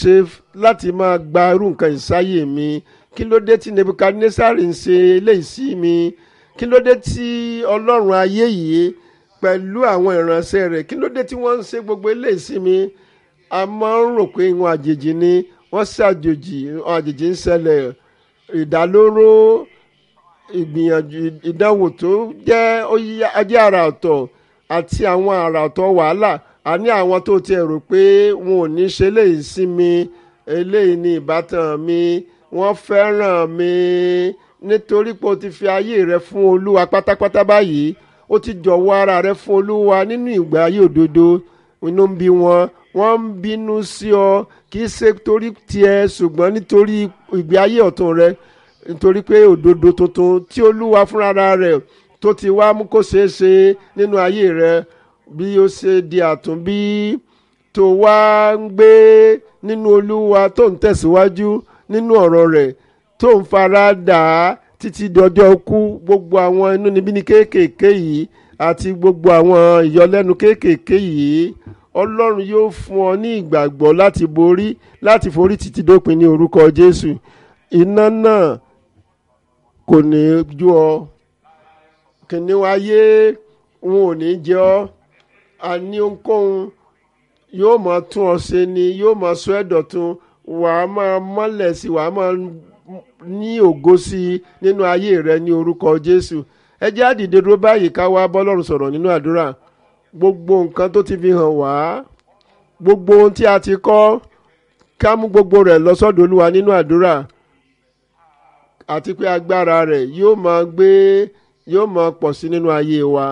ṣe láti máa gba irú nǹkan ìsáyè mi kí ló dé tí nebukadnesari ń ṣe eléyìí sí mi kí ló dé tí ọlọ́run ayé yìí pẹ̀lú àwọn ìránṣẹ́ rẹ̀ kí ló dé tí wọ́n ń ṣe gbogbo eléyìí sí mi a máa ń rò pé ìwọ̀n àjèjì ni wọ́n ṣàjòjì ìwọ̀n àjèjì ń ṣẹlẹ̀ ìdálóró ìgbìyànjú ìdánwò tó jẹ́ ajé àrà ọ̀tọ̀ àti àwọn àrà ọ̀tọ̀ wàhálà a ní àwọn tó tiẹ̀ rò pé wọn ò ní ṣe eléyìí sí mi eléyìí ni ìbátan mi wọ́n fẹ́ràn mi nítorí pé o ti fi ayé rẹ fún olúwa pátápátá báyìí ó ti jọ̀wọ́ ara rẹ fún olúwa nínú ìgbà ayé òdodo inú ń bí wọn wọ́n ń bínú sí ọ kì í ṣe torí tiẹ̀ ṣùgbọ́n nítorí ìgbé ayé ọ̀tun rẹ nítorí pé òdodo tuntun tí olúwa fúnra rẹ̀ tó ti wá mú kó ṣeé ṣe nínú ayé rẹ bí ó ṣe di àtúnbí tó wá ń gbé nínú olúwa tó ń tẹ̀síwájú nínú ọ̀rọ̀ rẹ̀ tó ń fara dà á títí dọjọ́ kú gbogbo àwọn inúnibíni kéékèèké yìí àti gbogbo àwọn ìyọlẹ́nu kéékèèké yìí ọlọ́run yóò fún ọ ní ìgbàgbọ́ láti borí láti forí títí dópin ní orúkọ jésù iná náà kò ní jó ọ kìnìún ayé wọn ò ní jẹ ọ àní ohunkóhun yóò máa tún ọ ṣe ni yóò máa sọ ẹ́ dọ̀tun wàá máa mọ́lẹ̀ sí wàá máa ní ògo sí i nínú ayé rẹ ní orúkọ jésù ẹ jẹ́ àdìde dúró báyìí ká wá bọ́lọ́run sọ̀rọ̀ nínú àdúrà gbogbo nǹkan tó ti fi hàn wá gbogbo ohun tí a ti kọ́ ká mú gbogbo rẹ̀ lọ sọ́dọ̀ olúwa nínú àdúrà àti pé agbára rẹ̀ yóò máa gbé yóò máa pọ̀ sí nínú ayé wa.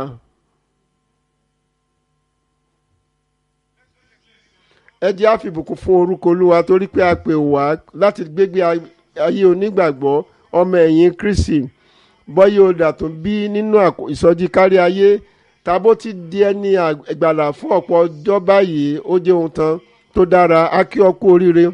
ẹ jẹ́ á fi ìbùkún fún orúkọ olúwa torí pé a pè wá láti gbégbé ayé onígbàgbọ́ ọmọ ẹ̀yìn kristi bọ́yé odà tó bí nínú ìsọjí kárí ayé tàbó ti di ẹni ìgbàlà fún ọ̀pọ̀ ọjọ́ báyìí ó jẹ́ ohun tán tó dára á kí ọ kú oríire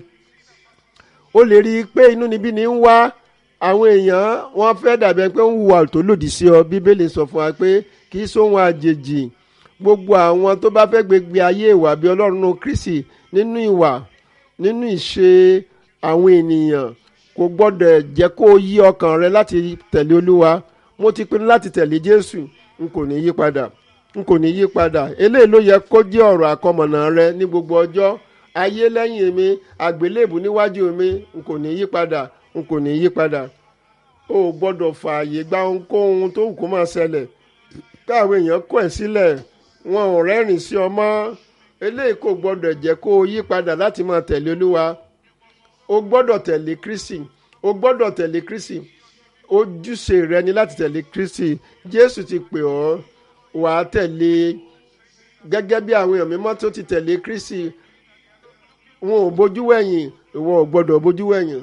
ó lè rí i pé inú níbí ni ń wá àwọn èèyàn wọn fẹ́ dàbí pé ń hùwà tó lòdì sí ọ bíbélì sọ fún wa pé kì í sóhun àjèjì gbogbo àwọn tó bá fẹ́ gbégbé ayé ìwà bí ọlọ́run kristi nínú ìwà nínú ìṣe àwọn ènìyàn kò gbọ́dọ̀ jẹ́ kó o yí ọkàn rẹ láti tẹ̀lé olúwa mo ti pinnu láti tẹ̀lé jésù n kò ní yí padà n kò ní yí padà eléyìí ló yẹ kó jẹ́ ọ̀rọ̀ àkọmọ̀nà rẹ ní gbogbo ọjọ́ ayé lẹ́yìn mi àgbélébù níwájú mi n kò ní yí padà n kò ní yí padà o ò gbọ́dọ̀ fààyè gba ohunkóhun tó wù kó máa ṣẹlẹ̀ káwọn èèyàn kọ̀ ẹ́ sílẹ̀ wọn ò rẹ́rìn sí ọ mọ́ eléyìí kò gbọ́dọ̀ jẹ́ kó o yí padà láti máa tẹ̀lé olúwa o gbọ́dọ̀ tẹ̀lé kristi o gbọ́dọ̀ tẹ̀lé kristi ojúṣe rẹ ni láti tẹ̀lé kristi jésù ti pè ọ́ wà á tẹ̀lé gẹ́gẹ́ bí àwọn èèyàn mímọ́ tó ti tẹ̀lé kristi wọn ò bójú wẹ̀yìn ìwọ ò gbọ́dọ̀ bójú wẹ̀yìn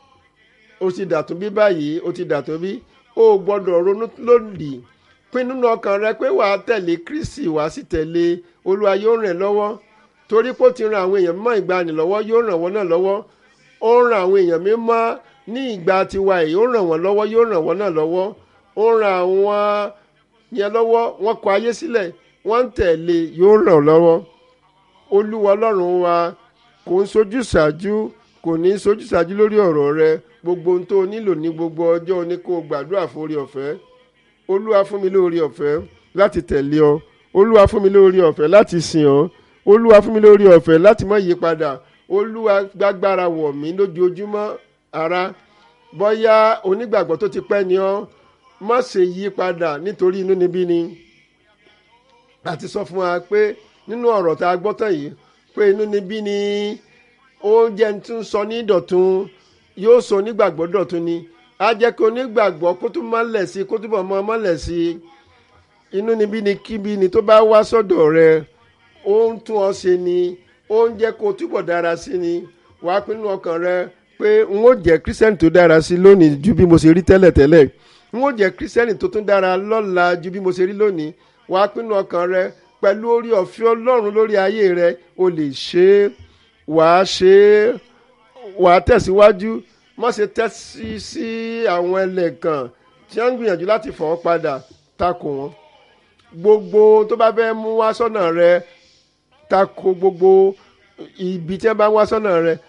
o ti dàtún bí báyìí o ti dàtún bí o ò gbọ́dọ̀ ronú lòdì pinnu nínú ọkàn rẹ pé wà á tẹ̀lé kristi wà á sì tẹ̀lé olúwa yóò ràn ẹ́ lọ́wọ́ torí pé ó ti ran àwọn èèyàn mímọ́ ìgbàanì lọ́wọ́ yóò ràn wọ́n náà lọ́wọ́ ó ń ran àwọn èèyàn mímọ́ ní ìgbà tiwa yìí ó ràn wọ́n lọ́wọ́ yóò ràn wọ́n náà lọ́wọ́ ó ran àwọn yẹn lọ́wọ́ wọ́n kọ ayé sílẹ̀ wọ́n ń tẹ̀lé yóò ràn lọ́wọ́ olúwa ọlọ́run wa kò ń sojú ṣáájú kò ní sojú ṣáájú lórí ọ̀rọ̀ rẹ gbogbo ohun tó o nílò ní gbogbo ọjọ́ ní kó o gbàdúrà fún orí ọ̀fẹ́ olúwa fún mi lórí ọ̀fẹ́ láti tẹ̀lé ọ olúwa fún mi lórí ọ̀fẹ́ láti sìn ọ́ olúwa fún mi lórí ọ̀fẹ́ láti má yí padà olúwa gbàgbára wọ̀ mí lójoojúmọ́ ara bóyá onígbàgbọ́ tó ti pẹ́ ni ọ́ má ṣe yí padà nítorí inú níbí ni àti sọ fún wa pé nínú ọ̀rọ̀ tá a gbọ́ tán yìí pé inú níbí ni oúnjẹ tí ń sọ ní dọ̀tun yóò sọ onígbàgbọ́ dọ̀tun ni á jẹ́ kí onígbàgbọ́ kó tún mọ́lẹ̀ sí kó túbọ̀ mọ́ mọ́lẹ̀ sí inú níbí ni kíbi ni tó bá wá sọ́dọ̀ rẹ ó ń tún ọ ṣe ni ó ń jẹ́ kó túbọ̀ dára sí ni wàá pinnu ọkàn rẹ pé n ó jẹ́ kírísítẹ́nì tó dára sí lónìí ju bí mo ṣe rí tẹ́lẹ̀ tẹ́lẹ̀ n ó jẹ́ kírísítẹ́nì tó tún dára lọ́la ju bí mo ṣe rí lónìí wàá pinnu ọkàn rẹ pẹ̀lú orí ọ̀fẹ́ ọlọ́run lórí ayé rẹ o lè ṣe é wàá ṣe é wàá tẹ̀síwájú má ṣe tẹ́sí sí àwọn ẹlẹ́gàn tí wọ́n ń gbìyànjú láti fọ̀ ọ́ padà takò wọ́n gbogbo tó bá fẹ́ mú wá sọ́nà rẹ takò gbogbo ibi tí wọ́n bá ń wá sọ́nà rẹ